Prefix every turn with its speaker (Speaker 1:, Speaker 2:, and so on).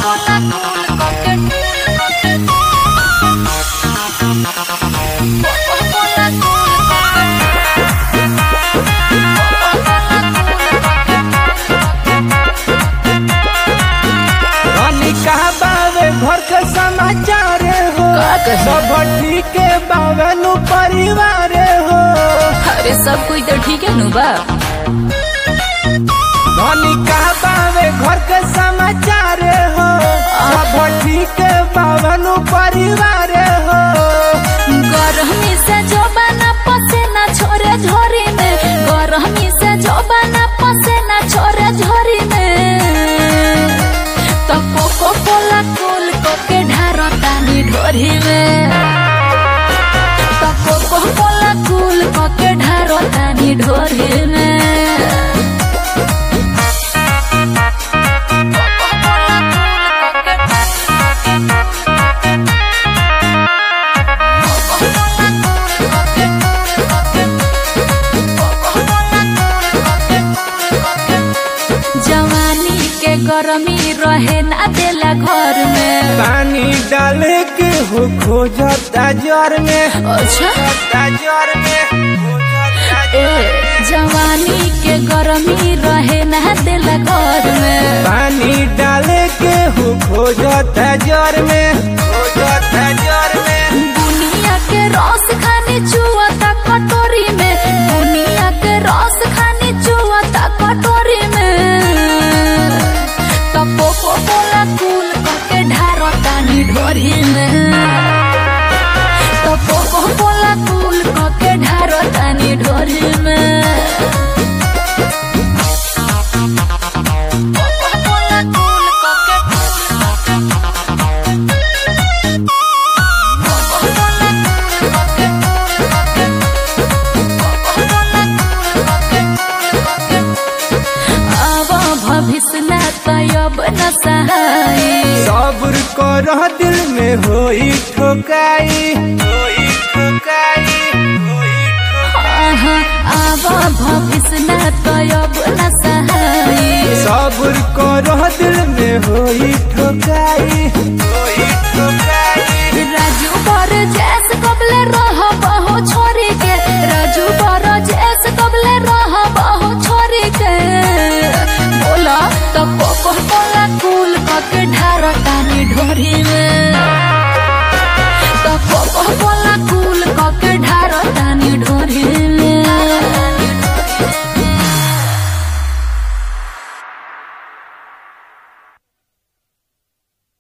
Speaker 1: रानी कहा बावे घर के समाचार हो
Speaker 2: का कही?
Speaker 1: सब ठीक बावे नु परिवार हो
Speaker 2: अरे सब कोई तो ठीक है नु बा
Speaker 1: रानी कहा बावे घर के समाचार हो सब ठीक बावे नु परिवार हो
Speaker 2: गरमी से जो बना पसेना छोरे झोरी में गरमी से जो बना पसेना छोरे झोरी में तो कोको कोला कोल को के ढारो तानी ढोरी में तो कोको कोला कोल को के ढारो तानी ढोरी में जवानी के गरमी रहे ना देला घर में
Speaker 1: पानी डाल के हो खोजता जर में
Speaker 2: अच्छा
Speaker 1: खोजता जर में खोजता
Speaker 2: ए जवानी के गरमी रहे ना देला घर में
Speaker 1: पानी डाल के हो खोजता जर में खोजता जर में
Speaker 2: दुनिया के रस खाने चुआता कटोरी में दुनिया के रस खाने चुआता कटोरी में तो कोको कोला कूल करके ढारो तानी ढोरी में तो कोको कोला कूल करके ढारो तानी ढोरी में कोको-कोला कूल करके अब भविष्य न तयब न सहाय
Speaker 1: सब्र कर दिल में होई ठोकाई होई ठोकाई होई ठोकाई
Speaker 2: आहा, अब भविष्य न तयब न सहाय
Speaker 1: सब्र कर दिल में होई ठोकाई